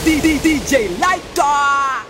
DJ Lighter.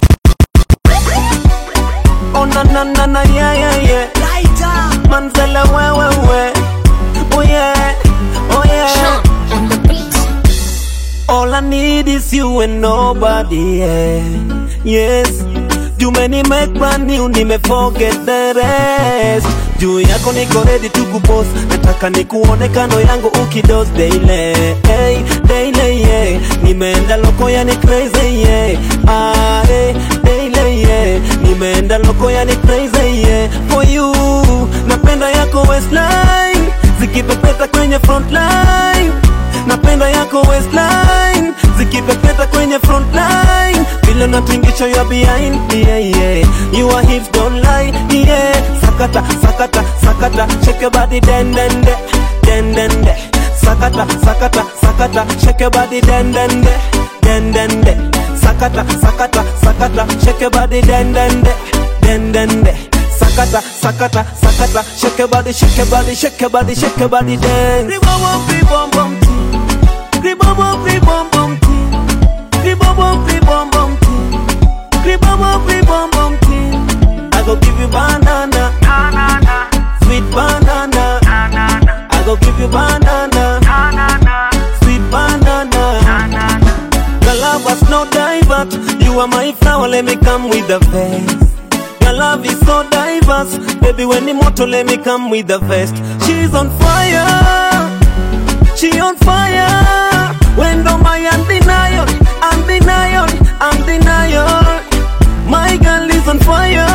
Oh na na na na yeah yeah yeah Lighter. Manzala we we we Oh yeah Oh yeah on the beat. All I need is you and nobody else. Yes, juu make brand new, nime forget the rest. Juu yako niko ready to kupost, nataka nikuone kando yangu ukidos daily, hey, daily yeah. Nimeenda loko yani crazy yeah, ah, hey, daily yeah. Nimeenda loko yani crazy yeah. For you, napenda yako waistline, zikipepeta kwenye frontline napenda yako waistline zikipepeta kwenye frontline vile natingisha ya behind yeah, yeah. you are hips don't lie yeah. sakata sakata sakata shake your body den den de den den de sakata sakata sakata shake your body den den de den den de sakata sakata sakata shake your body den den de den den de sakata sakata sakata shake your body shake your body shake your body shake your body dance Ribom bom bom Ribom bom bom Ribom bom bom Ribom bom bom I go give you banana sweet banana I go give you banana sweet banana Your love was no divert. You are my flower, let me come with the vest. Your love is so diverse. Baby, when the motor, let me come with the vest. She's on fire. She on fire. When do my undenial, undenial, undenial. My girl is on fire.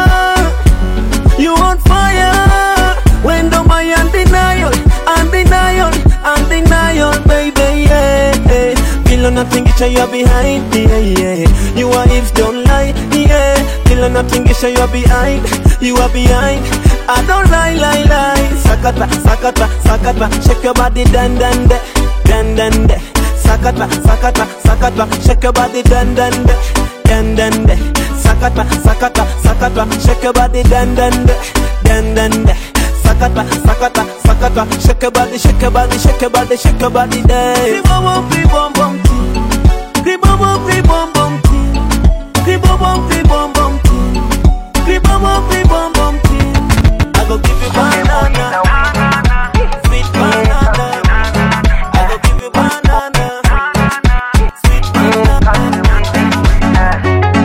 You on fire. When do my undenial, undenial, undenial, baby, yeah. Feel nothing get you behind, yeah, yeah. You are hips don't lie, yeah. Feel nothing get you behind, you are behind. I don't lie, lie, lie. Sakata, sakata, sakata, shake your body, dan, dan, de, dan, dan, de. Sakata, sakata, sakata, shake your body, dan, dan, de, dan, dan, de. Sakata, sakata, sakata, shake your body, dan, dan, de, dan, dan, de. Sakata, sakata, sakata, shake your body, shake your body, shake your body, shake your body, dance. Ribom, ribom, bom, ribom, ribom, bom, ribom, ribom, bom, ribom, ribom, bom, I go give you banana, sweet banana. I go give you banana, sweet banana.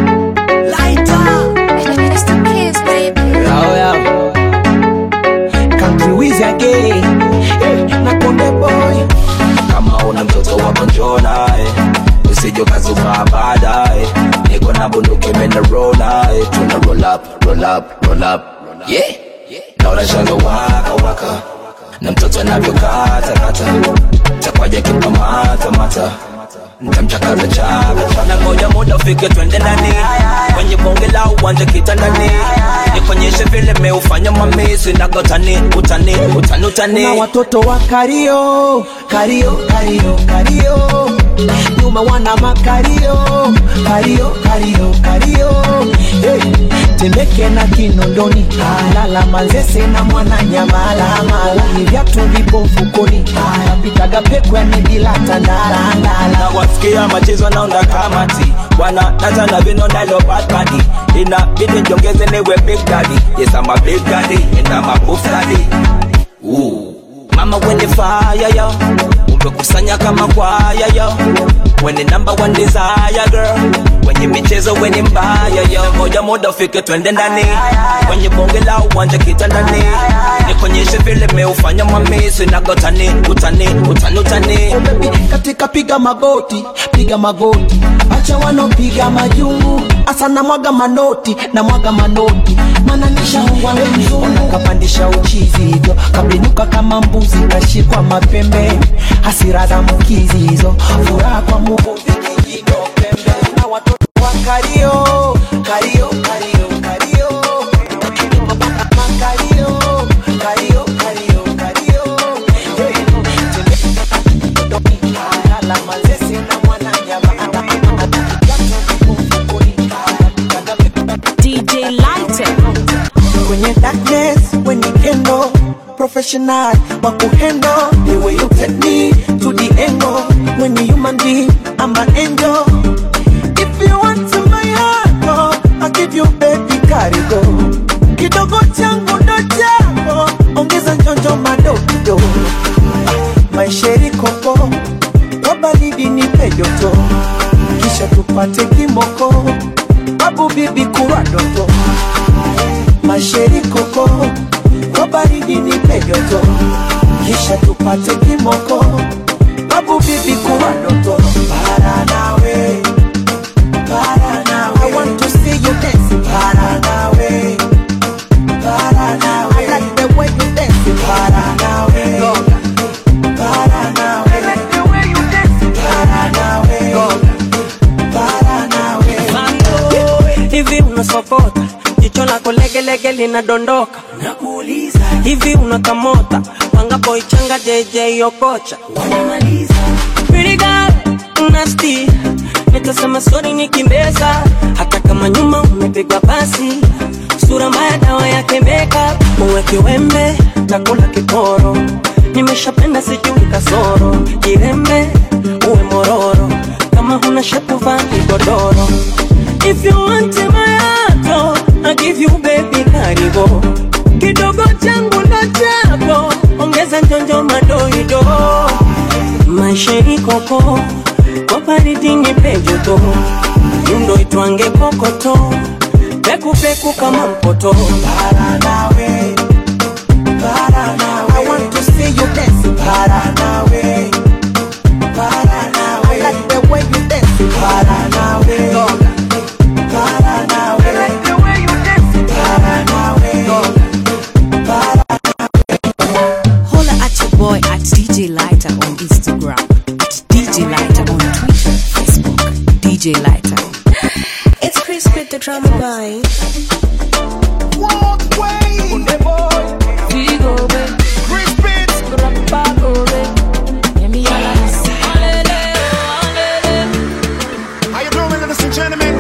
Lighter. It's the kids, baby. Oh, yeah. Country Wiz again. Eh, na Konde Boy. kama una mtoto wako njoo naye usije ukazubaa baadaye niko na bunduki mena roll naye tuna roll up roll up roll up yeah naona shanga waka waka na mtoto anavyokata kata takwaja kikamata mata ntamchakaza chaka chaka na ngoja muda ufike twende ndani kwenye bonge la uwanja kitandani nikonyeshe vile meufanya mamisi nagotani utani utani utani na watoto wa kario kario kario kario nyuma wana makario kario kario kario hey. temeke na kinondoni lala manzese na mwana nyamalamala ni vyatu vipo mfukoni napitaga pekwani bila tandalandala na wasikia machezo naunda kamati wana data na vino nalo bad body inabidi njongeze niwe big daddy yes I'm a big daddy and I'm a buff daddy Ooh. mama wende fire yo umekusanya kama kwaya yo wene number one desire girl kwenye michezo weni mbaya yo ngoja muda ufike twende ndani kwenye bonge la uwanja kitandani nikonyeshe vile meufanya mamisi nagotani utani utani utani Baby, katika piga magoti piga magoti acha wanopiga majungu asa na mwaga manoti na mwaga manoti mana nishaungwa mzungu kapandisha uchizi hivyo kabinuka kama mbuzi kashikwa mapembe hasira za mkizi hizo furaha kwa muvu vikijino pembe na watoto wa kario kario kario kario makario kario kario kario Lala mazese na mwana DJ Lighter. kwenye darkness when you handle professional wa kuhandle the way you take me to the angle when you human being I'm an angel karigo kidogo changu ndo chako ongeza njonjo madokido maisheri koko kwa baridi nipe joto kisha tupate kimoko babu bibi kuwa doto masheri koko kwa baridi nipe joto kisha tupate kimoko babu bibi kuwa doto para nawe para nawe I want to see you dance para nawe para nawe I like the way you dance para nawe para nawe I like the way you dance para nawe para nawe hivi unasokota jicho lako legelege linadondoka Nakuuliza hivi unakamota wangapo ichanga jeje yokocha wanamaliza Pretty girl, nasty nitasema sori nikimbeza hata kama nyuma umepigwa basi sura mbaya dawa yake makeup uwe kiwembe takula kiporo nimeshapenda sijui kasoro jirembe uwe mororo kama huna shepu vaa kigodoro if you want my heart I give you baby karibu kidogo changu ndo chako ongeza njonjo madoido maisha ikoko kwa baridi nipe joto yundo itwange kokoto pekupeku kama mpoto para nawe para nawe I want to see you dance para nawe para nawe I like the way you dance para nawe para nawe I like the way you dance para nawe para Holla at your boy at DJ Lighter on Instagram, at DJ Lighter on Twitter, Facebook, DJ Lighter. It's Chris with the drama boy. How you doing, ladies and gentlemen?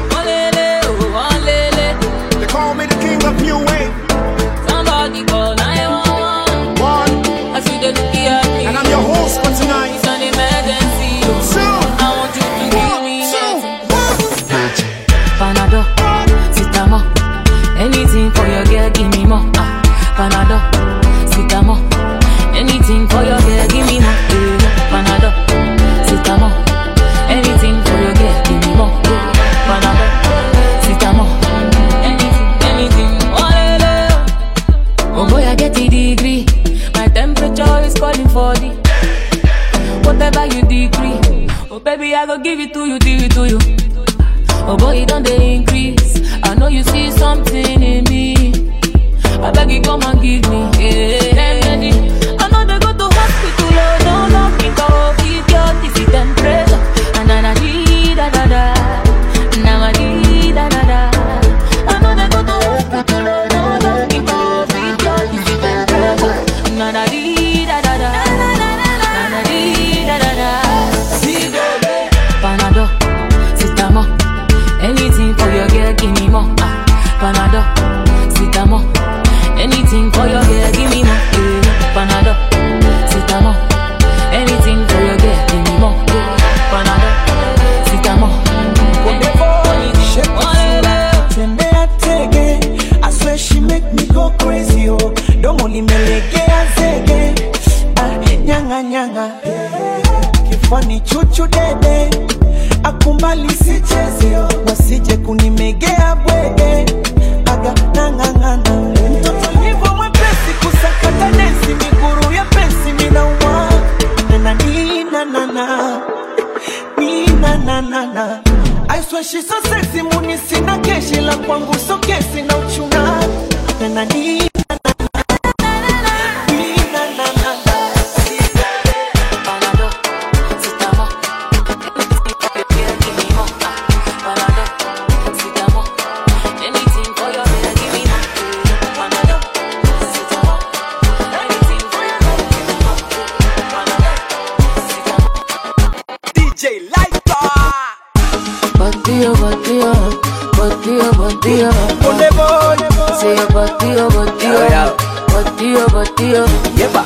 They call me the king of new wave. Somebody call 911. One, I see the look at me. and I'm your host for tonight. It's an emergency. Two, I want you to give me two, medicine. one. Panado, Sitamo. Anything for your girl, give me more. Ah, Panado, Sitamo. Anything for your girl, give me more. Eh, Panado, Sitamo. Anything for your girl, give me more. Eh, Panado, Sitamo. Anything, anything. Oh, lele. Oh boy, I get a degree. My temperature is calling for the whatever you decree. Oh baby, I go give it to you, give it to you. Oh boy, it don't they increase. I know you see something in me. I beg you come and give me. Yeah. Remedy. I know they go to hospital, oh no, no, me go keep your this temperature. And na na dee da da da, na ma dee da da da. I know they go to hospital, oh no, no, me go keep your this temperature. Na na dee da da da, na na dee da da da. See, baby. Panado, Sitamo. Anything for your girl, give me more. Ah, Panado, Sitamo. Anything for your girl, give me more. Eh, Panado, Sitamo. Anything for your girl, give me more. Eh, Panado, Sitamo. Shake it, tembea tege I swear she make me go crazy oh domo limelegea zege ah, nyanga nyanga kifani chuchu dede akumbali sichezi oh wasije kunimegea bwege aga nangangana mtoto livo mwepesi kusakata densi miguru ya pensi minauma nananina nana Nina na na na I swear she's so sexy muni sina keshi la kwangu so kesi na uchuna na na ni na na na Nina na na na Panado, Sitamo. Anything for your girl, give me more. Ah, Panado, Sitamo. Anything for your girl, give me more. Eh, Panado, Sitamo. Anything for your girl, give me more. Eh, Panado, Sitamo. DJ Lighter Body, oh, body, oh. Body, oh, body, oh. Ole boy Say your body, oh, body, oh. Body, oh, body, oh. Yeba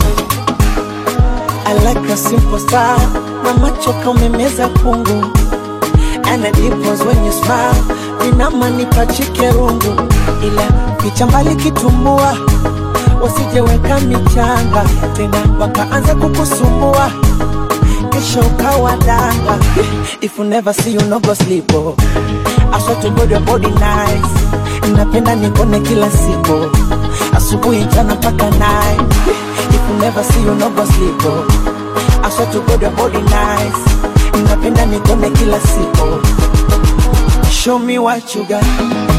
I like a simple style Mama choka umemeza kungu And the dimples when you smile inama nipachike rungu, ila picha mbali kitumbua, wasijeweka michanga tena wakaanza kukusumbua kesho ukawa danga. If you never see you no go sleep oh. I swear to God your body nice, napenda nikone kila siku, asubuhi mchana mpaka night. If you never see you no go sleep oh. I swear to God your body nice, napenda nikone kila siku. Show me what you got.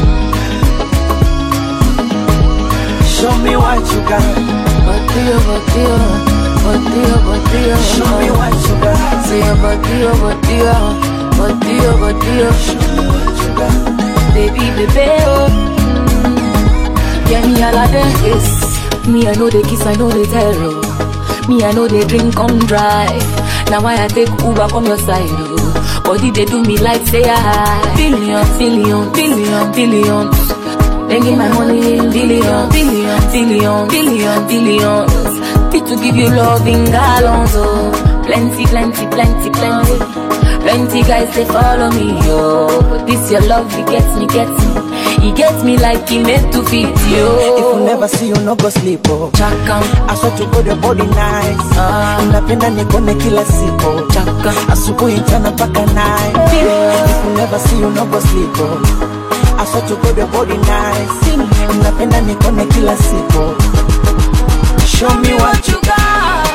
Show me what you got. Batido, batido, batido, batido. Show me what you got. Say a batido, batido, batido, batido. Show me what you got. Baby, baby, oh. Mm. Yeah, me all of this. Me, I know the kiss, I know the terror. Me, I know the drink on drive. Now why I take Uber from your side, oh. Body they do me like say I billion, billion, billion, billions. Making my money in billion, billion, billion, billion, billions. Fit to give you love in gallons, oh. Plenty, plenty, plenty, plenty. Plenty guys they follow me, yo. But this your love, it gets me, gets me. It gets me like he meant to fit If you you. never see you no go sleep oh. Chaka, I swear to God your body nice. Ah. Napenda nikone kila siku. chaka. Asubuhi mchana mpaka night. If you never see you no go sleep oh. I swear to God your body nice. Napenda nikone kila siku. Show me what you got.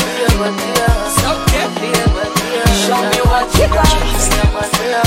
Show me what you got.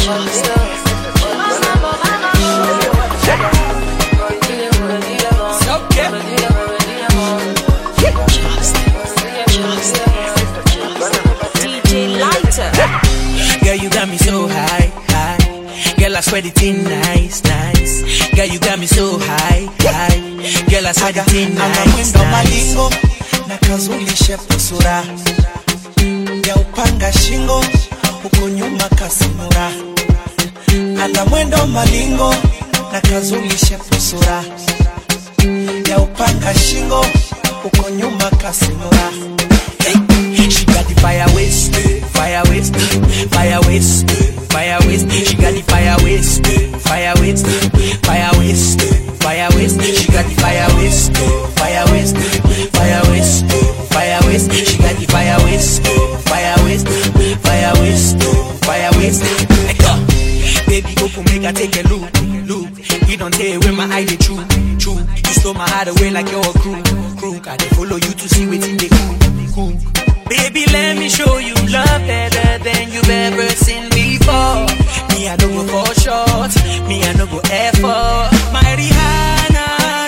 DJ Lighter. Girl, you got me so high, high. Girl, I swear the thing nice, nice. Girl, you got me so high, high. Girl, I swear the thing ana nice, mwendo nice. malingo na kazulishe pusura ya upanga shingo huko nyuma kasimura ana mwendo malingo na kazulishe pusura ya upanga shingo huko nyuma kasimura She got the fire waste, fire waste, fire waste, fire waste. She got the fire waste, fire waste, fire waste, fire waste. She got the fire waste, fire waste, fire waste, fire waste. She got the fire waste, fire waste, fire waste, fire waste. Like, uh, baby, open make I take a look, look. You don't tell where my eye they true, true. You stole my heart away like you're a crew, crew. I dey follow you to see what they cool, cool. Baby, let me show you love better than you've ever seen before. Me, I don't go for short. Me, I don't go effort. My Rihanna,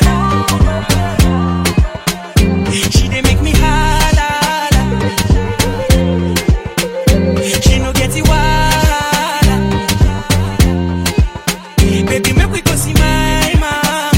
she dey make me holla. She no get it wahala. Baby, make we go see my mama.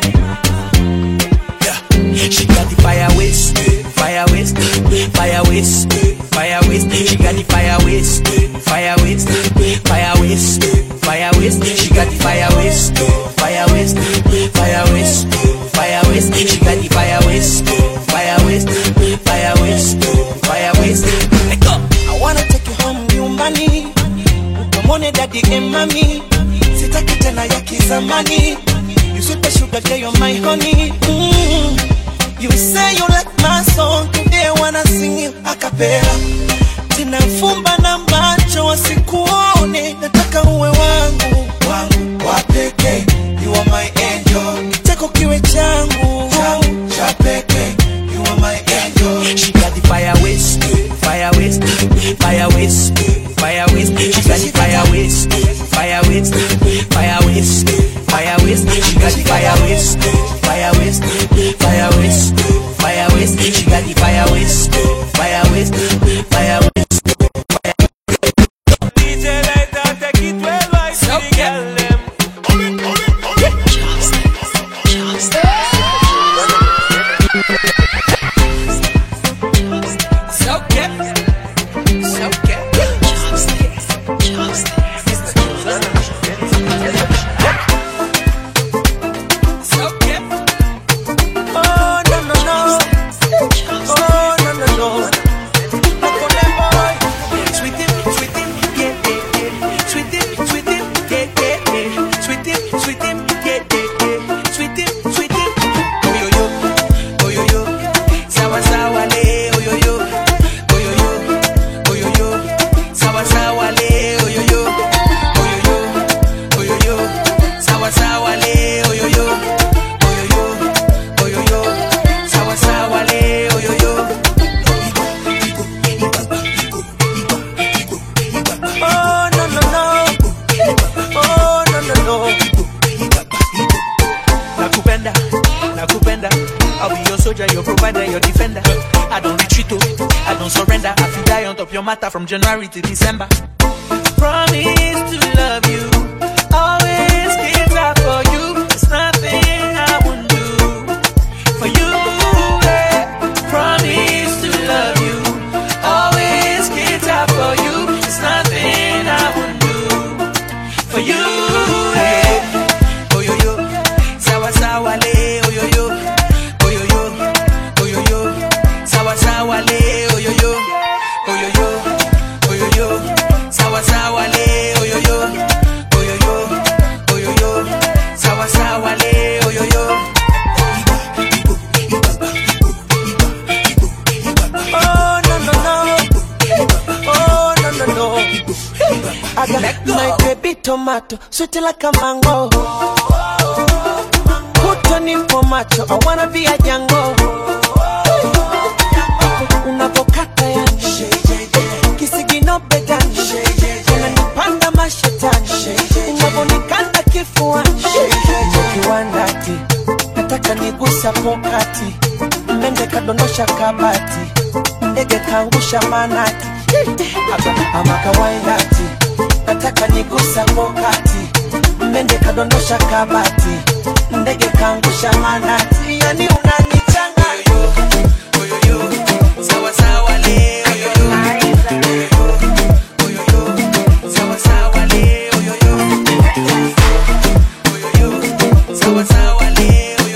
Yeah. She got the fire waste, fire waste, fire waste, fire waste. She got the fire waste, fire waste, fire waste, fire waste. She got the fire waste, fire waste, fire waste, fire waste. She got the fire waste, fire waste, fire waste, fire waste. Like up. I wanna take you home nyumbani ukamwone dadi and mami sitaki tena ya kizamani you sweet sugar girl you're my honey mm. you say you like my song today I wanna sing you a cappella tena fumba na macho wasikuone nataka uwe wangu wangu wa pekee you are my angel kiteko kiwe changu changu cha pekee you are my angel She got the fire waste, fire waste, fire waste, fire waste. She got the fire waste, fire waste, fire waste, fire waste. She got the fire waste, fire waste, fire waste, fire waste. She got the fire waste, fire waste, fire waste. DJ Lighter, take it well, I see the girl them. So get, so get. So get. Oh no no no. Oh no. Nakupenda, nakupenda. I'll be your soldier, your provider, your defender. I don't retreat, oh, I don't surrender. I feel die on top your matter from January to December. Promise to love you, always give that for you. It's nothing I wouldn't do for you. eh. Promise to love you, always give that for you. It's nothing I wouldn't do for you. eh. Oh yo yo, sawa sawa le, oh yo yo, oh yo yo, oh yo yo, sawa sawa le, oh yo yo, oh yo yo, oh yo yo, sawa sawa le, oh yo yo, oh yo yo, oh yo yo, sawa sawa le, oh yo yo. Oh no no no. Oh no no no. I got my baby tomato, sweet like a mango. Put on in for macho, I wanna be a Django. Unavokata ya kisigino begani, unanipanda mashetani, unavonikanda kifuani, kiwandati, nataka nigusa pokati, mende kadondosha kabati, ndege kaangusha manati, ama kawaindati, nataka nigusa pokati, mende kadondosha kabati, ndege kaangusha manati, yani unanichanganya Sawa sawa le, oh yo yo. Oh yo yo, sawa sawa le, oh yo yo. Oh yo yo, sawa sawa le, oh yo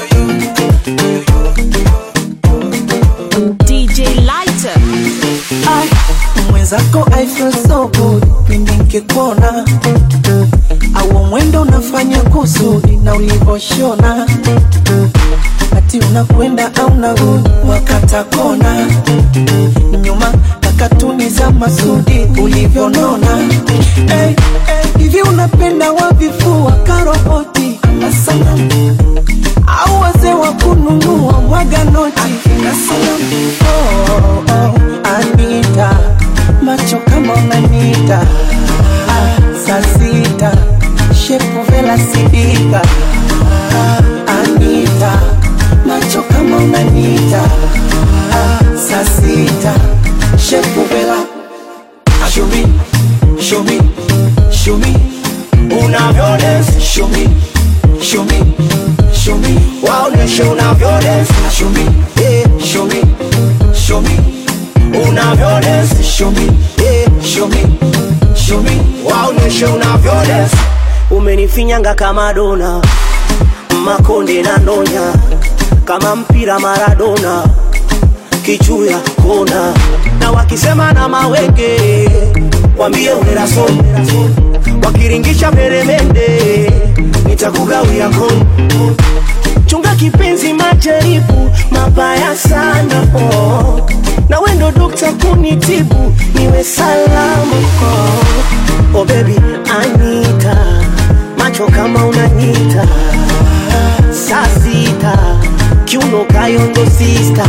yo. DJ Lighter. Ay, mwenzako I feel so good pindi nkikuona au mwendo unafanya kusudi na ulivoshona ati unakwenda au narudi wakata kona nyuma na katuni za masudi ulivyonona hey, hey, hivi unapenda wavifua karoboti ama sanamu au wazee wa kununua mwaga noti akina sanamu oh, oh, Anita macho kama unanita ah, saa sita shepu vela sidika ah, Anita macho kama unanita ah, saa sita shepu vela Show me, show me, show me unavyodance. Show me, show me, show me waoneshe unavyodance. Show me, yeah, show me, show me unavyodance. Show me, yeah, show me, show me waoneshe unavyodance. umenifinyanga kama dona makonde na ndonya kama mpira maradona kichuya kona na wakisema na mawenge wambie uneraso wakiringisha peremende nitakugawia kon chunga kipenzi majaribu mabaya sana oh. na wendo dokta kunitibu niwe salama oh. oh baby anita macho kama unanita saa sita kiuno kayondo sista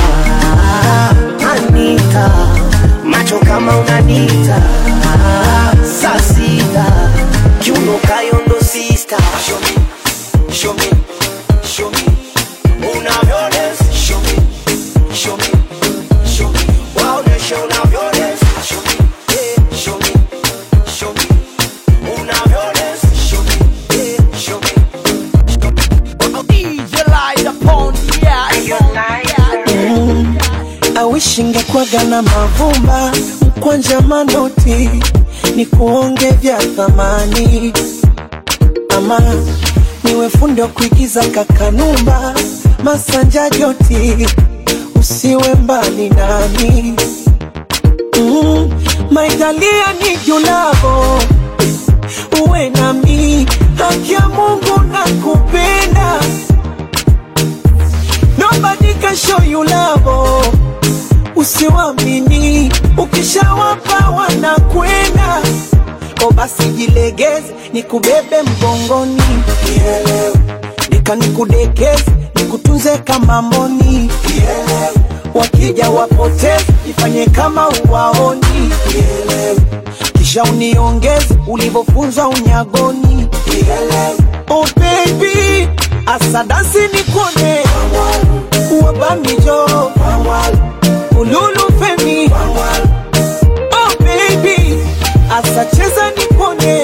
anita macho kama unanita saa sita kiuno kayondo sista Show me, show me, show me unavyodance. Show me, show me, show me waoneshe unavyodance. Show me, yeah, show me, show me unavyodance. Show me, yeah, show me. DJ light upon mm, awishi ngekwaga na mavumba mkwanja manoti ni kuonge vya thamani ama niwe fundi wa kuigiza kakanumba masanja joti usiwe mbali nami mm, maitalia ni julavo uwe nami haki ya mungu na kupenda nobody can show you love usiwamini ukishawapa wanakwenda ko basi jilegeze nikubebe mgongoni Kielewe. nika nikudekeze nikutunze kama mboni Kielewe. wakija wapoteze ifanye kama uwaoni Kielewe. kisha uniongeze ulivyofunzwa unyagoni Kielewe. oh baby asadasi nikone wabamijo ululu femi oh baby asacheza nikone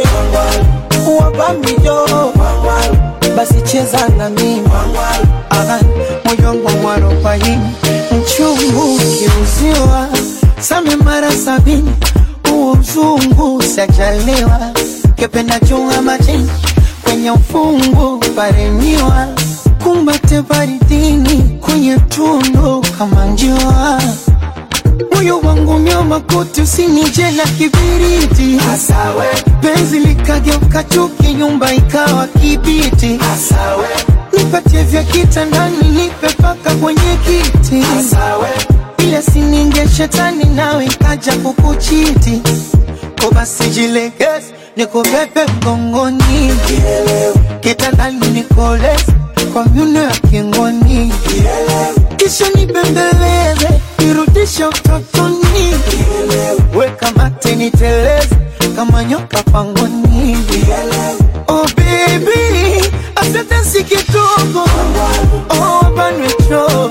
wabamijo basi cheza na mimi Aha, moyo wangu mwarobaini mchungu kiuziwa same mara sabini huo mzungu sajaliwa kependa chunga majini kwenye ufungu paremiwa kumbate baridini kwenye tundu kama njiwa moyo wangu nyoma kuti usinije na kibiriti Asawe. penzi likageuka chuki nyumba ikawa kibiti Asawe. nipatie vya kitandani nipe paka kwenye kiti Asawe. ile sininge shetani nawe ikaja kukuchiti ko basi jilegeze nikubebe mgongoni kitandani nikoleze kwa myuno ya kingoni kisha nibembeleze nirudishe utotoni weka mate niteleze kama nyoka pangoni oh baby asante si kidogo oh banwecho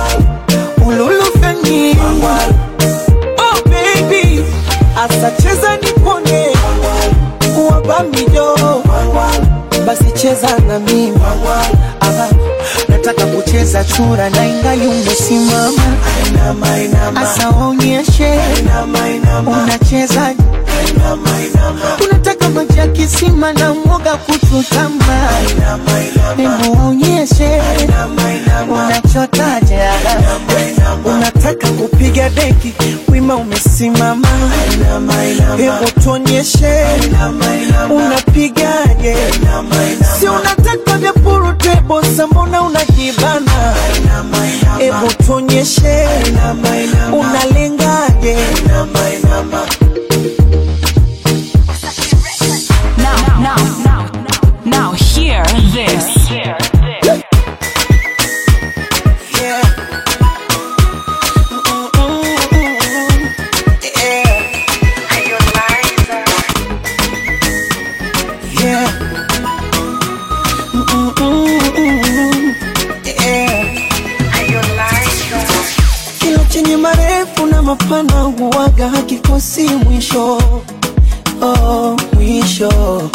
ululufeni oh baby asacheza nipone wabamijo basi cheza na mimi Aha, nataka kucheza chura na ingali umesimama asa waonyeshe unacheza unataka maji ya kisima na mwoga kuchutama hebu waonyeshe unachotaje unataka kupiga deki wima umesimama hebu tuonyeshe unapigaje si unataka vya purutebo sambona unajibana hebu tuonyeshe unalengaje Now, now, now, now, hear this. Yeah. Mm-mm-mm-mm. Yeah. Yeah. Mm-mm-mm-mm. Yeah. Kilo chenye marefu na mapana huwaga hakikosi mwisho oh, mwisho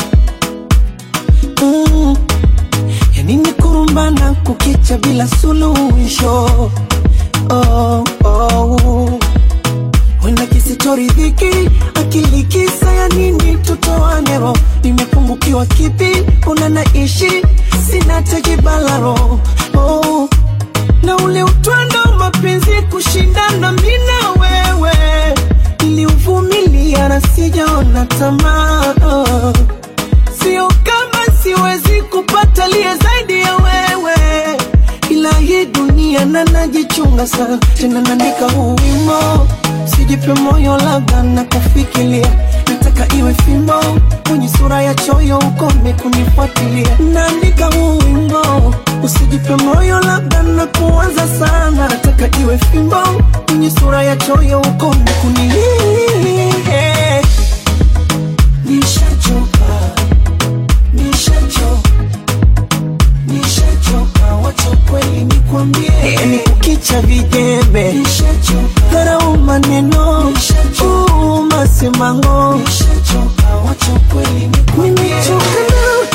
mm. yanini kurumbana kukicha bila suluhisho oh, oh. wenda kisitoridhiki akili kisa ya nini tutoanero nimepungukiwa kipi una naishi sina tekibalaro oh. na ule utwando wa mapenzi kushindana mina wewe niliuvumilia na sijaona tamaa oh. sio kama siwezi kupata liye zaidi ya wewe ila hii dunia na najichunga sana tena naandika huu wimo sijipe moyo labda na kufikiria nataka iwe fimbo kwenye sura ya choyo ukome kunifuatilia naandika huu wimbo usijipe moyo labda na kuanza sana nataka iwe fimbo kwenye sura ya choyo ukome kuni nishachoka nishachoka nishachoka wacha kweli nikwambie ni kukicha vijembe dharau maneno uu, masemango nimechoka na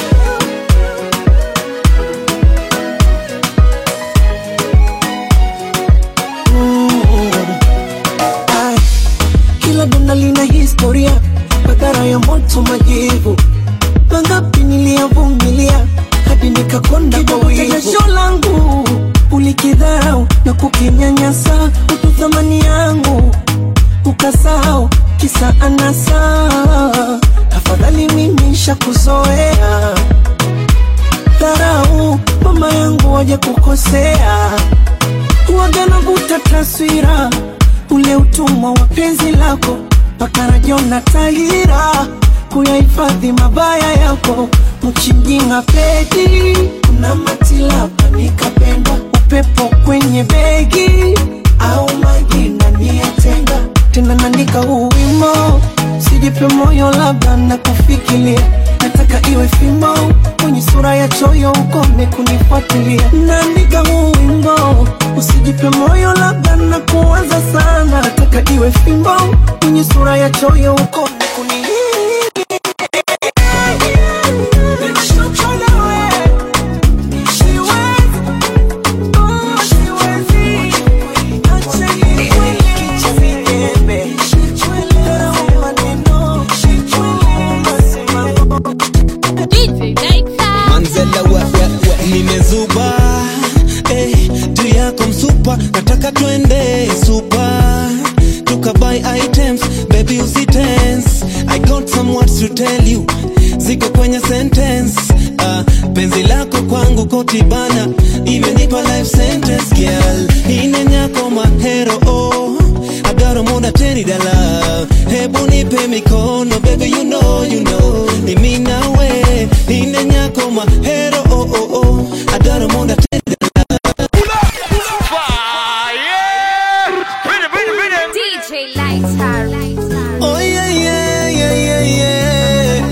Mm. Ai, kila dona lina historia madhara ya moto majivu mangapi niliyavumilia hadi nikakonda kwa wivu jasho langu ulikidharau na kukinyanyasa utu thamani yangu ukasahau kisa anasa afadhali mimi shakuzoea dharau mama yangu waje kukosea huwaga navuta taswira ule utumwa wa penzi lako mpaka najiona tahira kuyahifadhi mabaya yako mchinjinga pedi kuna matilapa nikapenda upepo kwenye begi au majina niyatenga tena naandika huu wimo sijipe moyo labda na kufikiria nataka iwe fimbo kwenye sura fuatilia naandika huu wimbo usijipe moyo labda na kuwaza sana taka iwe fimbo kwenye sura ya choyo uko kuni manzela we, we, we. nimezuba eh, juu yako msupa nataka twende supa tukabuy items baby usitense i got some words to tell you ziko kwenye sentence uh, penzi lako kwangu kotibana imenipa life sentence girl inenyako mahero oh. agaro muda teni dala hebu nipe mikono baby you know you know ni mimi nawe inenyako mahero oh, oh, oh. agaro muda teni DJ Lighter. Oh yeah, yeah, yeah, yeah, yeah.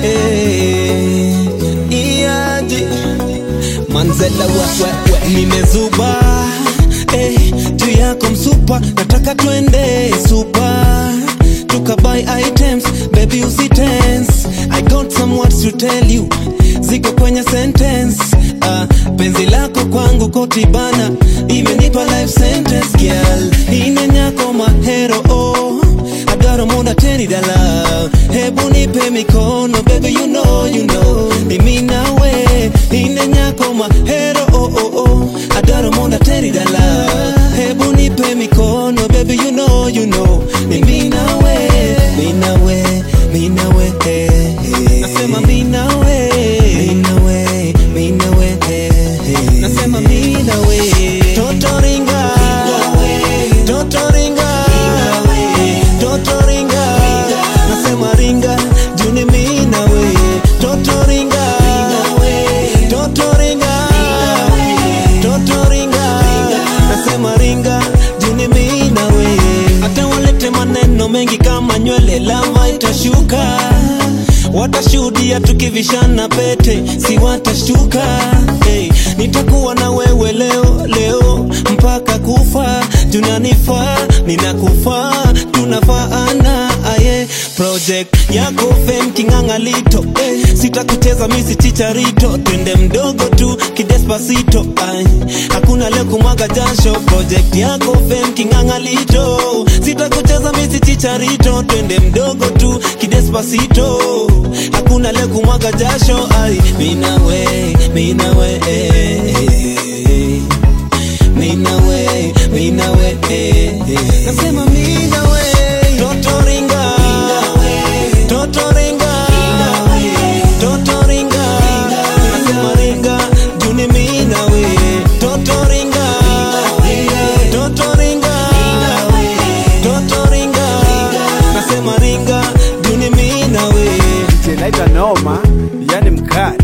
Eh, Iaje. Manzela we, we, we. Nimezuba eh, juu yako msupa, nataka twende supa tukabuy items, baby usitense. I got some words to tell you, ziko kwenye sentence. Uh, penzi lako kwangu kotibana, imenipa life sentence girl, inenyako mahero oh agaro muda teni dala hebu nipe mikono baby you know you know mimi nawe ine nyako mahero oh oh oh agaro muda teni dala hebu nipe mikono baby you know you know mimi nawe mimi nawe mimi nawe eh, eh. nasema mimi nawe mimi nawe mimi nawe eh, eh. nasema mimi nawe toto ringa toto ringa toto ringa nasema ringa juni mimi nawe toto ringa toto ringa toto ringa nasema ringa juni mimi nawe hata walete maneno mengi kama nywele lava itashuka watashuhudia tukivishana pete si watashtuka hey, nitakuwa na wewe leo leo mpaka kufa tunanifaa ninakufaa tunafaana aye project yako fem kingangalito hey, sitakucheza misi chicharito twende mdogo tu kidespasito ay, hakuna leo kumwaga jasho project yako fem kingangalito sitakucheza misi chicharito twende mdogo tu kidespasito hakuna leo kumwaga jasho ay, minawe minawe eh, eh, minawe minawe eh, eh. nasema minawe toto ringa toto ringa toto ringa nasema ringa juni minawe toto ringa toto ringa toto ringa nasema ringa juni minawe naita noma yani mkali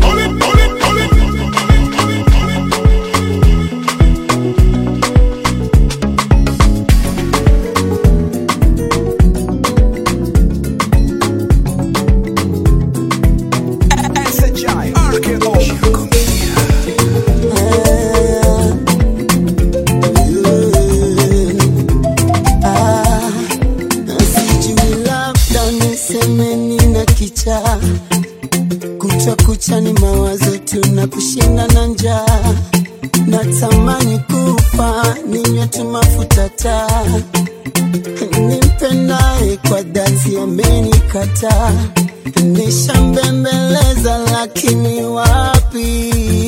sijui labda niseme nina kichaa kucha kucha ni mawazo tu na kushinda na njaa natamani kufa ninywe tu mafuta taa nimpendaye kwa dhati amenikataa nishambembeleza lakini wapi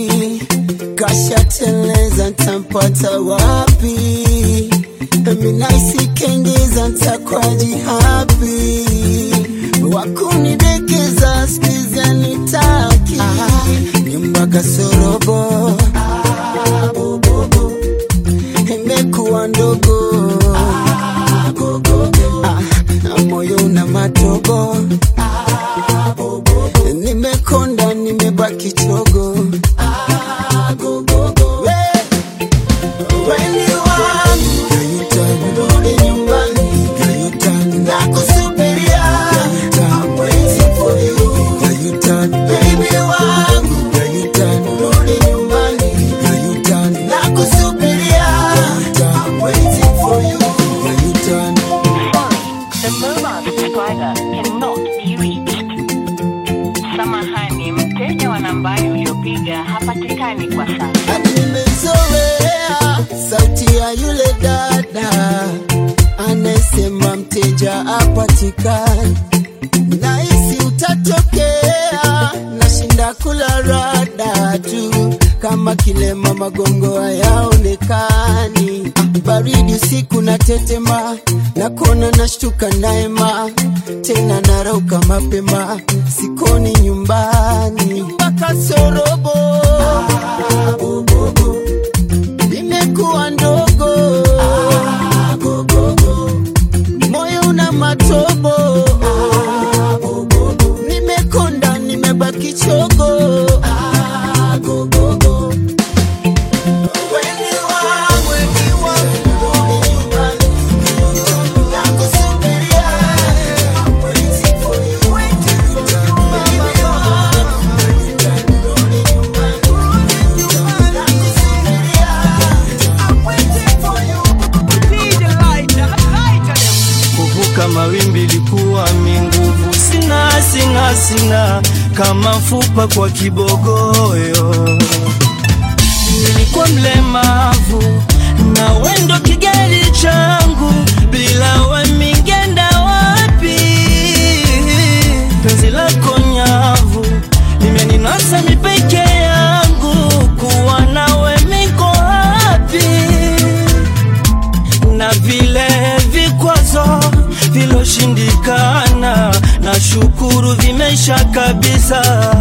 kashateleza ntampata wapi minaisikengiza ntakwaji hapi wakunidekeza skizia nitaki nyumba kasorobo imekuwa ndogo Ah, moyo una matobo nimekonda nimebaki chogo We- weni wangu Rudi nyumbani nakusubiria I'm waiting for you Baby wangu Rudi nyumbani Samahani, mteja wa nambari uliopiga hapatikani kwa sasa. nimezoea sauti ya yule dada anayesema mteja apatikani, nahisi utatokea, nashinda kula rada tu kama kilema, magongo hayaonekani, baridi usiku na tetema, nakona nashtuka naema, tena narauka mapema, sikoni nyumbani, nyumba kasorobo imekuwa ndogo moyo una matobo nimekonda nimebaki chogo kuvuka mawimbi likuwa minguvu, sina sina sina kama mfupa kwa kibogoyo. Nilikuwa mlemavu na wendo kigari changu, bila we mingenda wapi? Penzi lako nyavu limeninasa mipeke yangu, kuwa nawe miko hapi na vile vikwazo viloshindikana, na shukuru vimesha kabisa.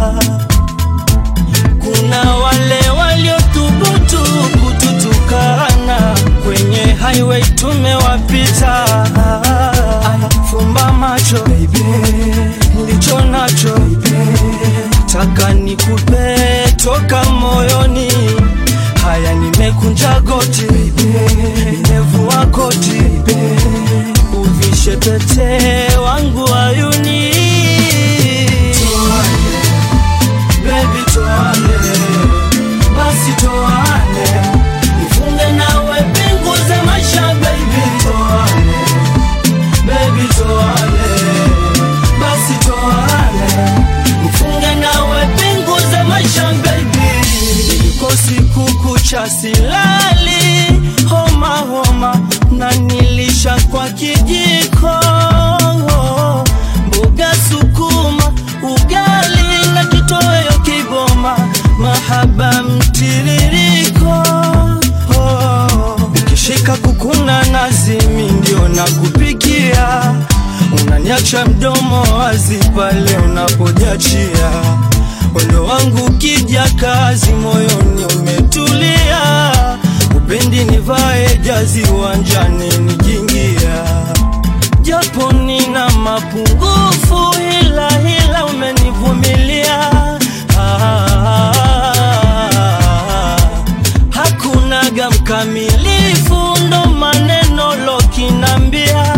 Kuna wale waliothubutu kututukana, kwenye highway tumewapita. Fumba macho baby, ndicho nacho taka nikupe toka moyoni. Haya, nimekunja goti, nimevua koti, uvishe pete wangu ayuni. Toane, baby toane, basi toane, nifunge nawe pingu za maisha baby toane, baby toane, basi toane, nifunge nawe pingu za maisha baby Niko siku kucha silali, homa homa, na nilisha kwa kijiko, mboga sukuma, ugali na kitoweo kiboma, mahaba mtiririko, ukishika kukuna nazimi ndio nakupikia, unaniacha mdomo wazi pale unapojachia Wendo wangu kija kazi, moyoni umetulia, upendi nivae jazi uwanjani nikiingia, japo nina mapungufu, hila hila umenivumilia. Ah, hakunaga mkamilifu, ndo maneno lokinambia.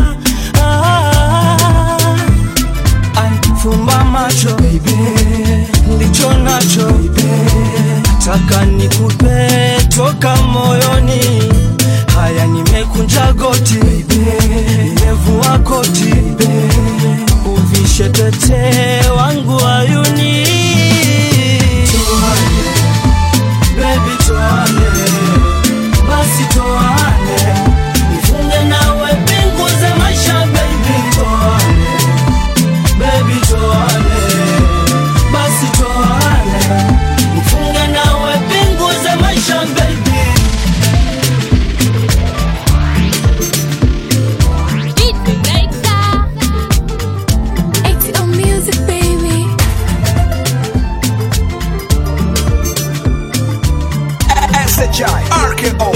Ah, fumba macho baby, ndicho nacho baby, taka nikupe toka moyoni. Haya, nimekunja goti baby, nimevua koti baby, uvishe pete wangu ayuni. Toane, baby toane, basi toane, nifunge nawe pingu za maisha baby toane baby toane, basi toane, mfunge nawe pingu za maisha baby. ATL music, baby. SHI RKO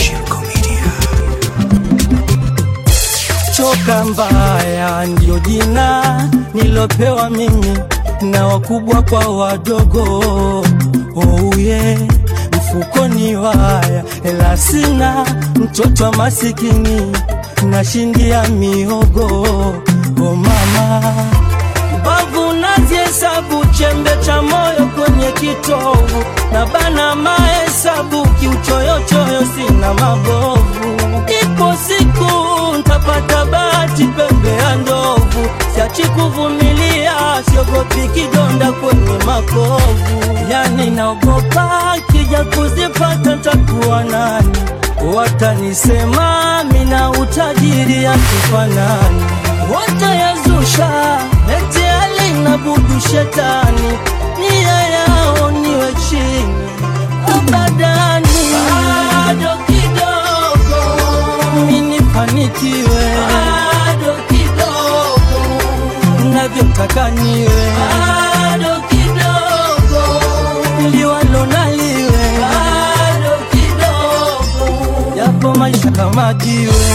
Choka mbaya ndio jina nilopewa mimi na wakubwa kwa wadogo. Oh yeah, mfukoni waya, ela sina mtoto wa masikini nashindia mihogo. Oh mama, mbavu nazihesabu chembe cha moyo kwenye kitovu na bana mahesabu kiuchoyochoyo sina mabovu. Ipo siku ntapata bahati pembe ya ndovu, siachi kuvumilia, siogopi kidonda kwenye makovu. wokovu. Yani naogopa kija kuzipata takuwa nani, watanisema mina utajiri hatufanani, watayazusha eti alinabudu shetani, nia yao niwe chini abadani, bado kidogo minifanikiwe, bado kidogo navyotaka niwe, bado kidogo liwalo naliwe, bado kidogo yapo maisha kama jiwe.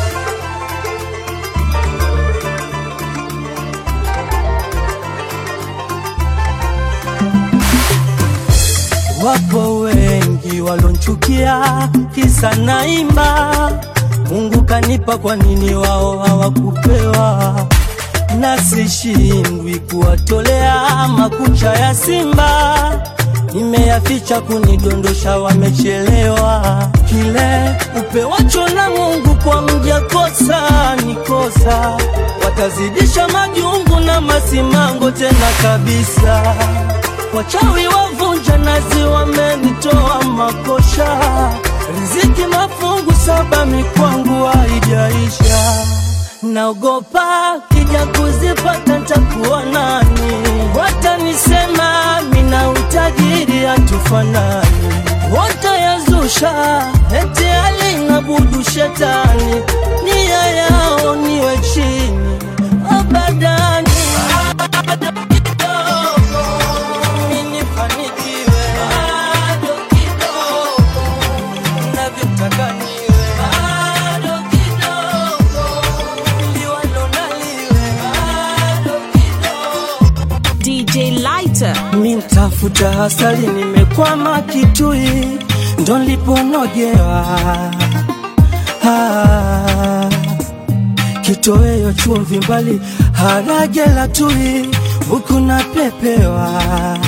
Wapo wengi walonchukia kisa naimba, Mungu kanipa, kwa nini wao hawakupewa? Na sishindwi kuwatolea makucha ya simba, nimeyaficha kunidondosha, wamechelewa. Kile upewacho na Mungu kwa mja kosa ni kosa, watazidisha majungu na masimango tena kabisa. Wachawi wavunja nazi wamenitoa makosha, riziki mafungu saba mikwangu haijaisha. Naogopa kija kuzipata ntakuwa nani, watanisema mina utajiri hatufanani, watayazusha eti alinabudu shetani, nia yao niwe chini abadani nifanikiwe bado kidogo, navyotaka niwe bado kidogo, liwalo naliwe bado DJ Lighter. mi mtafuta asali, nimekwama Kitui, ndo niliponogewa ah, kitoweo chumvi mbali, harage la tui, huku napepewa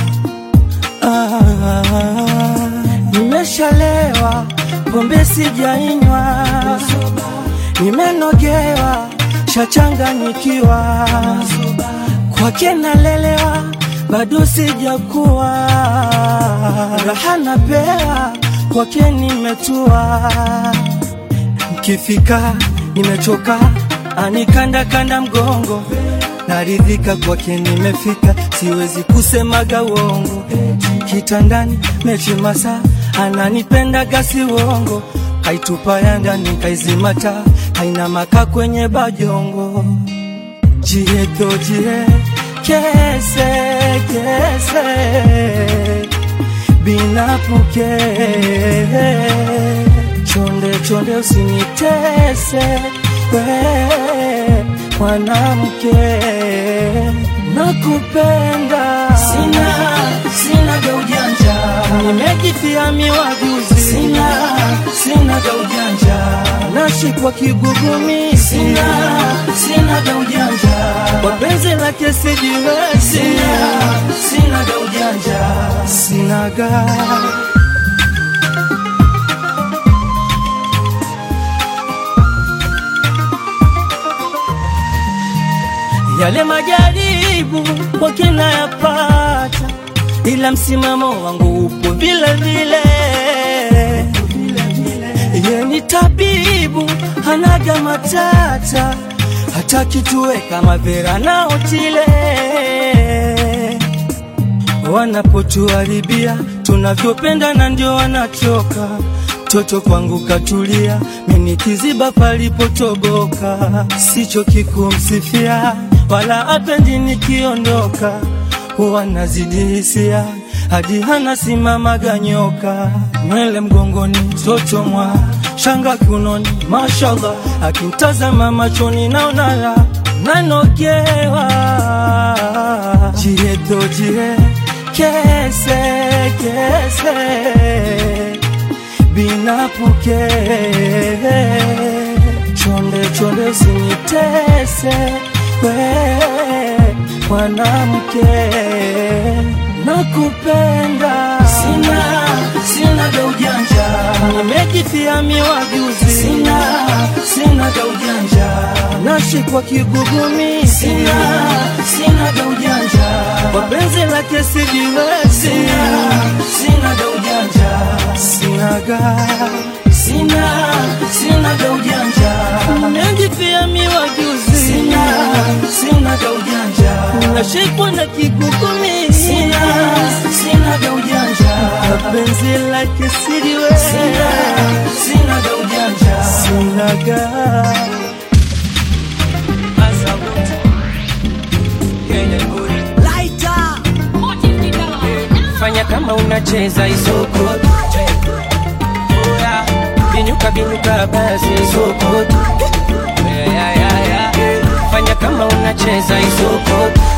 ah, nimeshalewa, pombe sijainywa, nimenogewa, shachanganyikiwa, kwake nalelewa, bado sijakuwa, raha napewa, kwake nimetua, nkifika nimechoka, anikanda kanda mgongo naridhika kwake nimefika, siwezi kusemaga uongo. Kitandani mechi masa ananipenda gasi uongo, kaitupa ya ndani kaizimata, haina maka kwenye bajongo. Jieto jie kese kese binapuke chonde chonde usinitese we mwanamke nakupenda sina sina ga ujanja nimejifia miwajuzi sina sina ga ujanja nashikwa kigugumi sina sina ga ujanja kwa penzi lake sijiwezi sina sina ga ujanja sina ga yale majaribu kwake nayapata, ila msimamo wangu upo vile vile. Ye ni tabibu, hanaga matata, hata kitue kama Vera na Otile wanapotuharibia tunavyopendana, ndio wanachoka toto kwangu katulia, mimi kiziba palipotoboka, sicho kikumsifia wala apendi nikiondoka, huwa nazidi hisia hadi hana simamaga nyoka, nywele mgongoni toto mwa shanga kiunoni, mashallah, akimtazama machoni naona la nanogewa jieto jie kese kese binapuke chonde chonde usinitese we mwanamke nakupenda sina sina ga ujanja nimeji umejifia miwajuzi sina sina ga ujanja nashikwa kigugumi sina sina ga ujanja kwa penzi lake sijiwezi sina sina ga ujanja sina ga sina sina ga ujanja umejifia miwajuzi sina sina ga ujanja nashikwa na kigugumi sina sina ga ujanja kwa penzi lake sijiwezi sina sina ga ujanja sina ga fanya kama unacheza isoko Oya, binyuka binyuka basi isoko Yeah, yeah, yeah, yeah. fanya kama unacheza isoko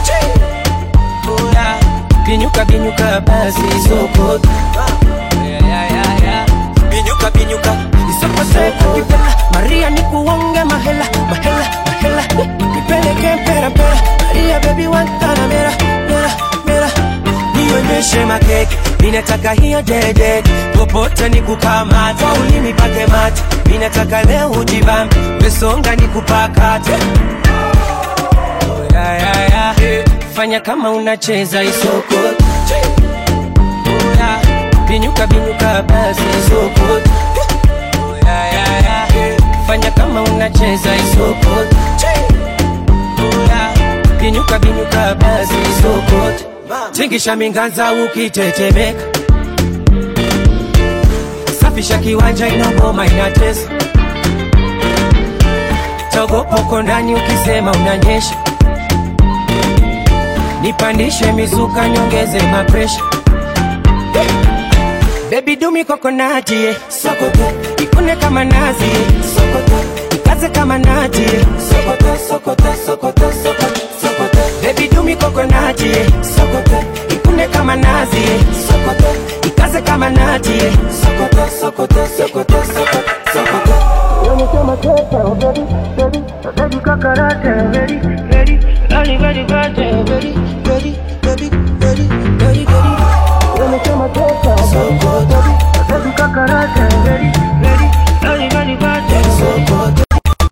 Oya, binyuka binyuka basi isoko Yeah, yeah, yeah, yeah. binyuka binyuka isoko seko kipela maria nikuonge mahela mahela mahela nipeleke mpera mpera maria baby wantana mera mera mera nionyeshe makeke ninataka hiyo dede popote nikukamata ulimi pake mate ninataka leo ujibambe wesonga nikupakate ya, ya, ya. fanya kama unacheza isoko ya, binyuka binyuka basi isoko ya, ya, ya. fanya kama unacheza isoko ya, binyuka binyuka basi isoko tingisha minganza ukitetemeka safisha kiwanja inagoma inatesa togopoko ndani ukisema unanyesha nipandishe mizuka nyongeze mapresha bebi dumi kokonati yeah. sokoto ikune kama nazi yeah. sokoto ikaze kama nati yeah. sokoto sokoto sokoto sokoto sokoto bebi dumi kokonati yeah. sokoto ikune kama nazi yeah. sokoto ikaze kama nati yeah. sokoto sokoto sokoto sokoto sokoto Unasema kesa, oh baby, baby, baby kakarate, ready, ready, ready, ready, ready, ready, ready, ready, ready, ready, ready. Unasema kesa, oh baby, baby, baby kakarate, ready, ready, ready, ready, ready.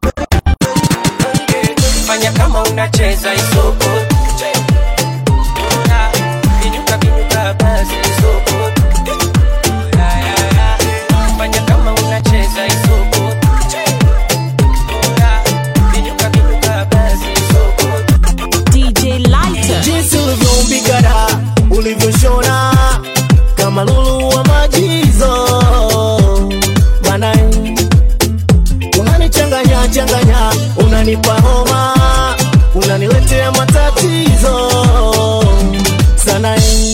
Fanya kama unacheza isoko. Binyuka, binyuka, basi isoko. Ya, ya, ya. Fanya kama unacheza isoko. Binyuka, binyuka, basi isoko. DJ Lighter. jinsi ulivyombigara ulivyoshona kama lulu wa majizo banae unanichanganya changanya unanipa homa unaniletea matatizo sana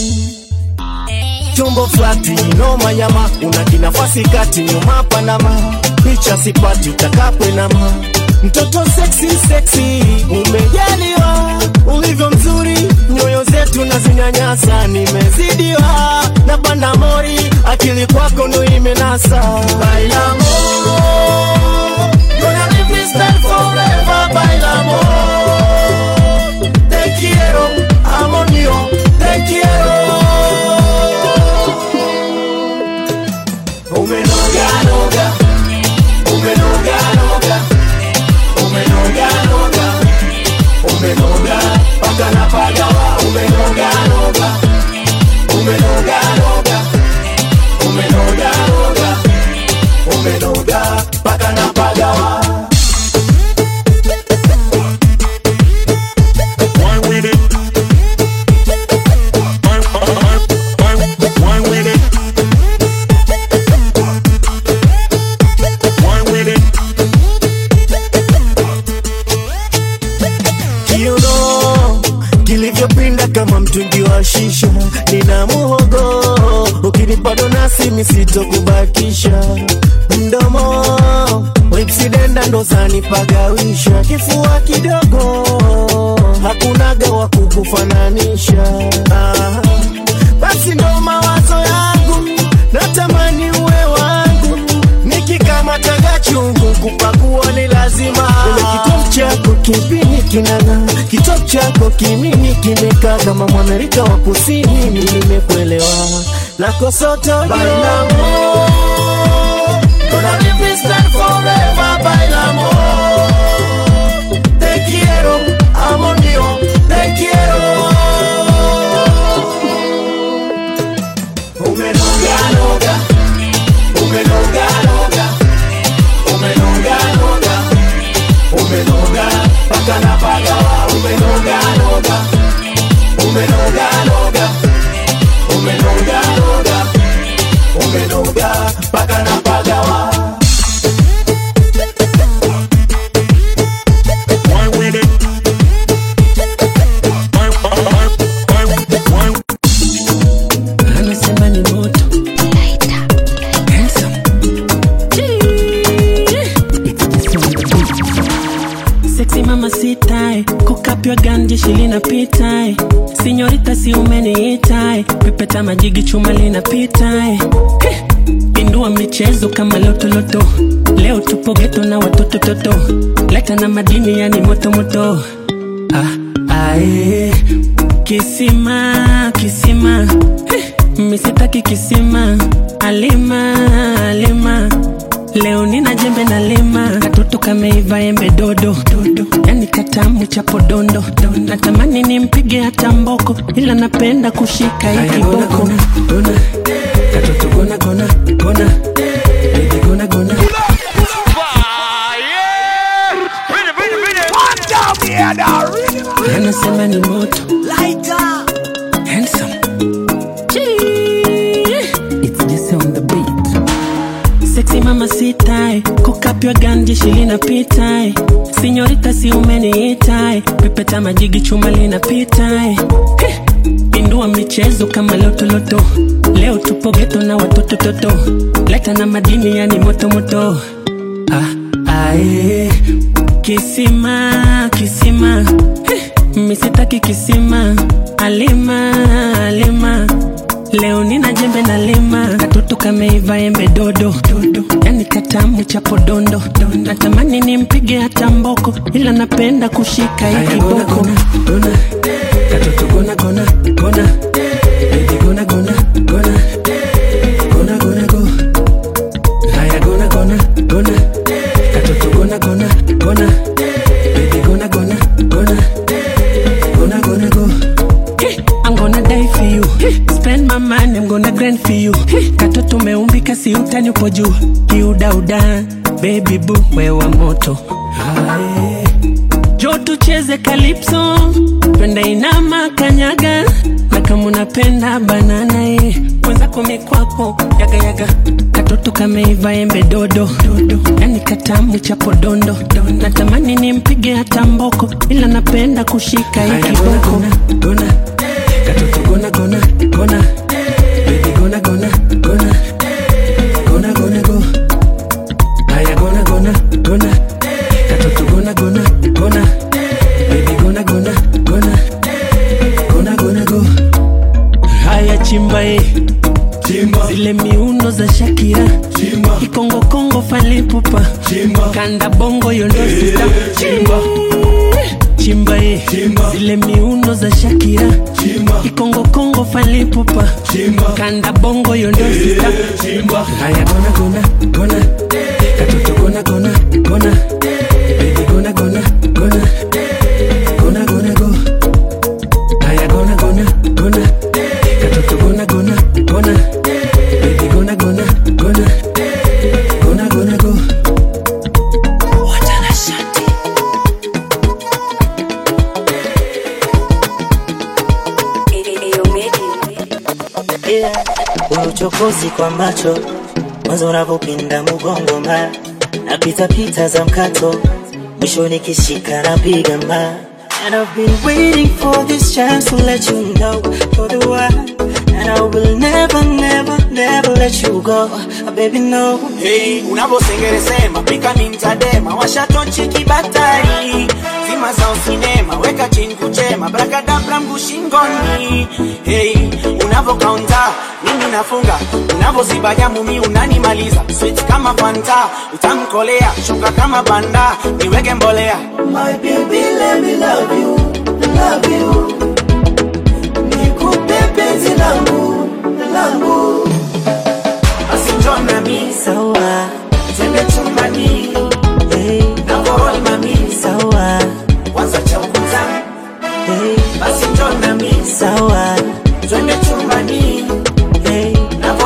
tumbo flati noma nyama una kinafasi kati nyuma panama picha sipati utakapwe nama mtoto seksi seksi umejaliwa ulivyo mzuri nyoyo zetu na zinyanyasa nimezidiwa na panda mori akili kwako ndo imenasa bailamo Gonna live this life forever, bailamo Te quiero, amor mío, te quiero Umenoga, noga, umenoga, noga, umenoga, noga, umenoga, paka na pagawa, umenoga, noga, umenoga, noga, umenoga, noga, umenoga, paka na pagawa. Wine with it. Wine, wine, wine, wine with it. Wine with it. kiuno kilivyopinda kama mtungi wa shisha, nina muhogo ukinipa donasi misitokubakisha mdomo wipsidenda ndo zanipagawisha kifua kidogo hakunaga wa kukufananisha ah, basi ndo mawazo yangu natamani uwe wangu nikikamataga chungu kupakua ni lazima Ule kitovu chako kipini kinana kitovu chako kimini kimekaa kama mwamerika wa kusini nimekuelewa nakosotojo umenoga noga umenoga noga umenoga noga umenoga paka na pagawa umenoga noga umenoga noga umenoga noga umenoga paka na pagawa Why with it? Why, why, why, why, why? anasema ni moto Handsome. Sexy mama sitae kukapywa ganje shilinapitae sinyorita si umeniitae pepeta majigi chuma linapitae Heh. pindua michezo kama lotoloto leo tupo geto na watoto toto leta na madini yani motomoto ah, ae. kisima kisima Heh. misitaki kisima alima alima leo nina jembe na lima katoto kameiva embe dodo dodo yani katamu cha podondo natamani nimpige hata mboko ila napenda kushika hii kiboko katoto gona gona gona baby gona gona anasema ni moto handsome It's just on the beat. Sexy mama sitae kukapywa ganje shilinapitae sinyorita si umeniitae pepeta majigi chuma linapitae Heh. pindua michezo kama lotoloto leo tupo geto na watoto toto leta na madini yani motomoto ah, ae. kisima kisima Heh. misitaki kisima alima alima leo nina jembe na lima katoto kameiva embe dodo dodo yani katamu cha podondo natamani nimpige hata mboko ila napenda kushika hii kiboko katoto gona gona gona baby gona gona gona gona gona go haya gona gona gona katoto gona gona gona baby gona gona gona gonna gonna go. Eh, I'm gonna die for you. Eh, Spend my money, I'm gonna grind for you. Eh, Katoto umeumbika si utani upo juu. Kiudauda, baby boo, wewa moto. Aye. Jo tucheze calypso, twende inama kanyaga, na kama unapenda banana eh, mwenzako mikwako yaga yaga, katoto kameiva embe dodo dodo, yani katamu cha podondo, natamani nimpige hata mboko, ila napenda kushika hii kiboko. Gona, katoto gona gona gona, baby gona gona gona, gona gona go, haya gona gona gona, katoto gona gona gona, baby gona gona gona, gona gona go, haya chimba eh. Chimba. zile miundo za Shakira Chimba. Kikongo Kongo falipupa Chimba. Kanda bongo yondo sita Chimba. Chimba eh. zile miundo za Shakira Chimba. Kikongo Kongo falipupa Chimba. Kanda bongo yondo sita Chimba. Haya gona gona gona Katoto gona gona gona Baby gona gona gona Gona gona go Haya gona gona gona Katoto gona gona gona Baby gona gona gona Gona gona go yeah. uchokozi kwa macho mwanzo unavyopinda mgongo ma napita pita za mkato mwisho nikishika napiga ma And I've been waiting for this chance to let you know for the one And I will never, never, never let you go Baby no Hey, unavyosengeresema pika ni mtadema washatochi kibatari zima za usinema weka chini kuchema brakadabra mguu shingoni hey, unavokaunta mimi nafunga unavoziba jamu mi unanimaliza sweet kama fanta utamkolea shuka kama banda niweke mbolea My baby, let me love you, love you. Nikupe penzi langu, langu. basi njoo nami sawa twende chumbani hey, navorol mami sawa kwanza cha ukuta hey, basi njoo nami sawa twende chumbani hey, navorol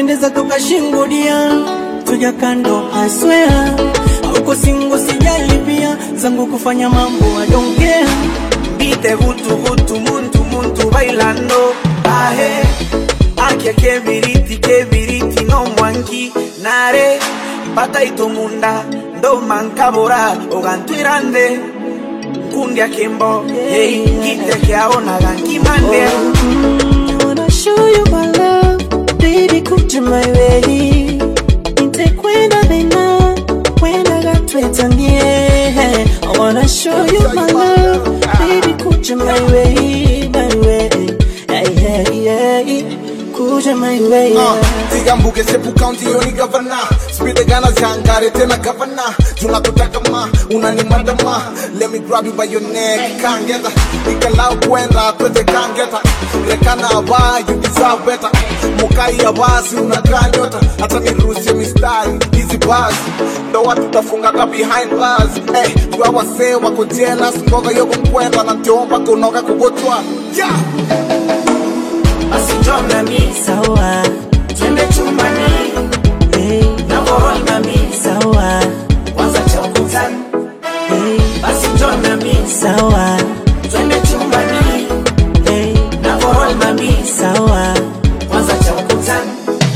unapendeza toka shingudia tuja kando aswea auko singo sijalipia zangu kufanya mambo adongea Bite vutu vutu muntu muntu bailando ahe Akia kebiriti kebiriti no mwanki nare Bata itomunda ndo mankabora ogantwirande Kundia kimbo hey kite kiaona gankimande I wanna show you my love, baby, kuja my way. Nitakwenda vena, kwenda gatwetangie. I wanna show you my love, baby, kuja my way, my way. Yeah, yeah, yeah. Kuja my way. Uh, Tigambuke sepu county yoni gavana Spide gana zangare tena gavana Tunakutaka ma, unanimada ma Let me grab you by your neck, can't get Nikalau kwenda, twende can't get Rekana aba, you deserve better Mukai ya basi, unakaa nyota Hata niruhusie mistari, hizi bars Ndo watu tafunga ka behind bars Hey, tuwa wasee wako jealous Mboga yoko mkwenda na tiomba kunoga kugotwa Yeah! Basi njoo nami Sawa, twende chumbani hey, na korol nami sawa, kwanza cha ukutani hey, Basi njoo nami sawa, twende chumbani hey, na korol nami sawa. kwanza cha ukutani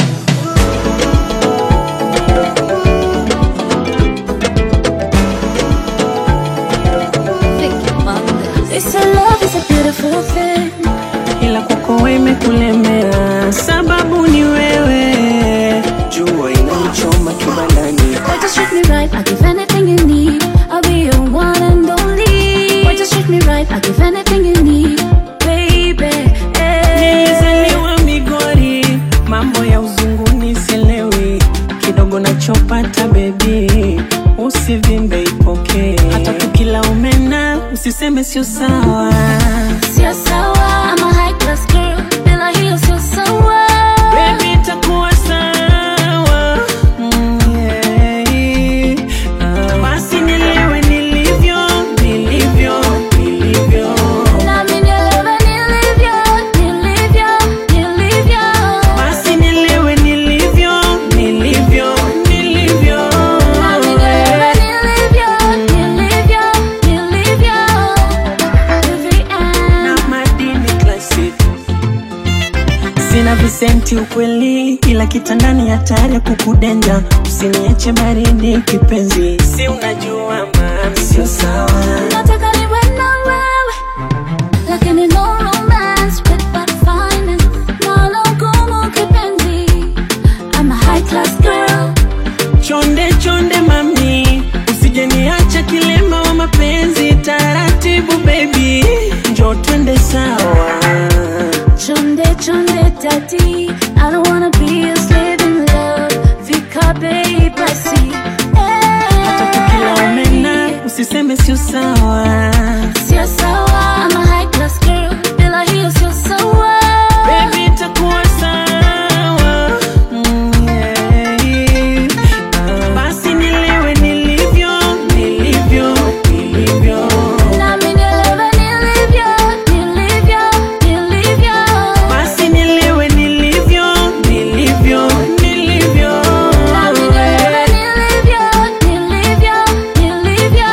They say love is a beautiful thing. ila kwako wewe imekulemea, sababu ni wewe. Jua inanichoma kibandani, Why just treat me right? I give anything you need. I'll be your one and only. Why just treat me right? I give anything you need, baby. nilizaliwa Migori, mambo ya uzunguni sielewi, kidogo nachopata bebi, usivimbe ipokee, hata tukila umena usiseme sio sawa. Sio sawa. I'm a high class girl. Bila hiyo sio sawa. Baby, itakuwa sawa. Mm, yeah. Ah, Basi nielewe nilivyo, nilivyo, nilivyo. Nami nielewe nilivyo, nilivyo, nilivyo. Basi nielewe nilivyo, nilivyo, nilivyo. Nami nielewe nilivyo, nilivyo, nilivyo. To the end. Na madini classic. Sina visenti ukweli, ila kitandani hatari ya kukudenja. Usiniache baridi kipenzi, si unajua maana sio sawa. Nataka niwe na wewe, lakini no romance with bad finance. Nalo gumu kipenzi. I'm a high class girl. Chonde chonde mami, usije niacha kilema wa mapenzi. Taratibu baby, njo twende sawa. Chonde chonde daddy, I don't wanna be a slave in love. Fika bei basi. Hata tukila umena, usiseme sio sawa. Sio sawa. I'm a high class girl, bila hiyo sio sawa. Baby, itakuwa sawa. Mm, yeah. Ah, Basi nielewe nilivyo, nilivyo, nilivyo. Nami nielewe nilivyo, nilivyo, nilivyo. Basi nielewe nilivyo, nilivyo, nilivyo. Nami nielewe nilivyo, nilivyo, nilivyo.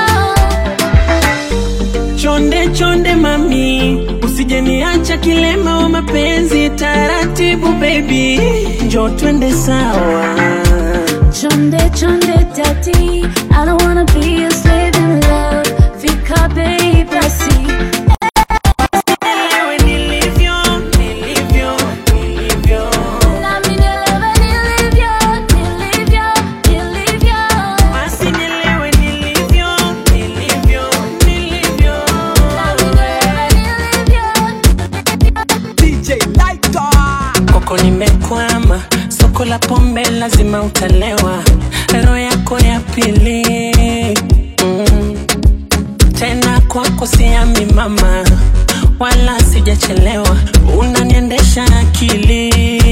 Chonde chonde mami, usije niacha kilema wa mapenzi. Taratibu baby, njo twende sawa. Chonde chonde daddy, I don't wanna be a slave in love. Fika bei basi. Nielewe nilivyo, nilivyo, nilivyo. Nami nielewe nilivyo, nilivyo, nilivyo. Basi nielewe nilivyo, nilivyo, nilivyo. Nami nielewe nilivyo. DJ Lighter. Koko nimekwama, soko la pombe lazima utalewa, roho yako ya pili mm. Tena kwako siami mama, wala sijachelewa, unaniendesha akili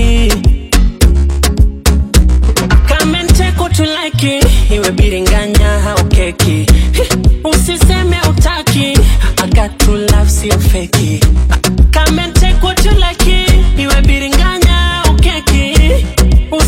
kama nteko tulaki iwe biringanya au keki usiseme utaki I got to love sio feki kama nteko tulaki iwe biringanya au keki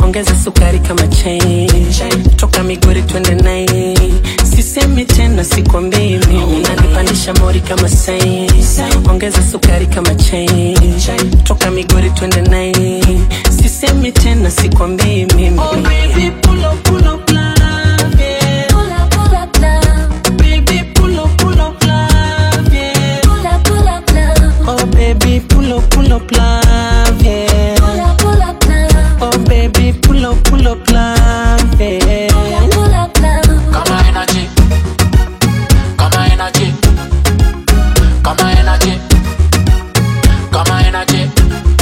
ongeza sukari kama chai toka migori twende nai sisemi tena sikwambii mimi unanipandisha mori kama sai ongeza sukari kama chai toka migori twende nai sisemi tena sikwambii mimi oh, baby, pull up, pull up, love, yeah. Pull up, pull up, love. Baby, pull up, pull up, love, yeah. Pull up, pull up, love. Oh baby, pull up, pull up, love, yeah. Pull up, pull up, love. Oh baby, pull up, pull up, love, yeah. Pull up, pull up, love. Kama energy, kama energy, kama energy, kama energy.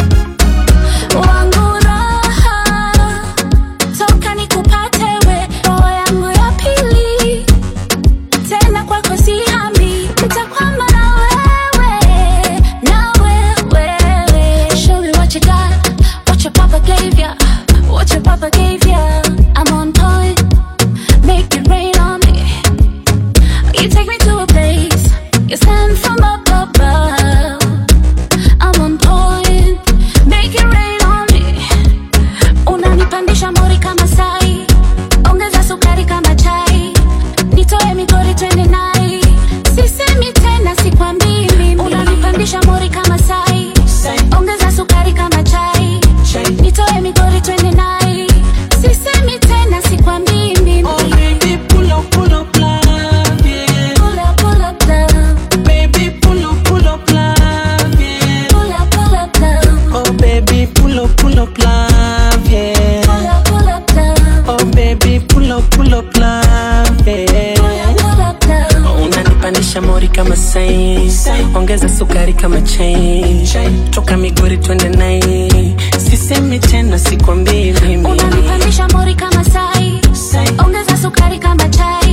Wangu raha, toka nikupate we, roho yangu ya pili. Tena kwako sihami, nitakwama na wewe, na wewe. Show me what you got, what your papa gave ya, what your papa gave ya. I'm on point, make it rain on me. You take me to a place, you send from up above. I'm on point, make it rain on me. Unanipandisha mori kama sai, ongeza sukari kama chai, nitoe migori twende nai. Sisemi tena sikwambii mimi, unanipandisha mori kama sai, ongeza sukari kama chai, nitoe migori twende nai. Sisemi tena sikwambii mimi. Oh baby, pull up, pull up, love, yeah. Pull up, pull up, love. Baby, pull up, pull up, love, yeah. Pull up, pull up, love. Oh baby, pull up, pull up, love, yeah. Pull up, pull up, love. Oh baby, pull up, pull up, love, yeah. Pull up, love. unanipandisha mori kama sai ongeza sukari kama chai toka migori twende nai sisemi tena sikwambii mimi Unanipandisha mori kama sai, ongeza sukari kama chai,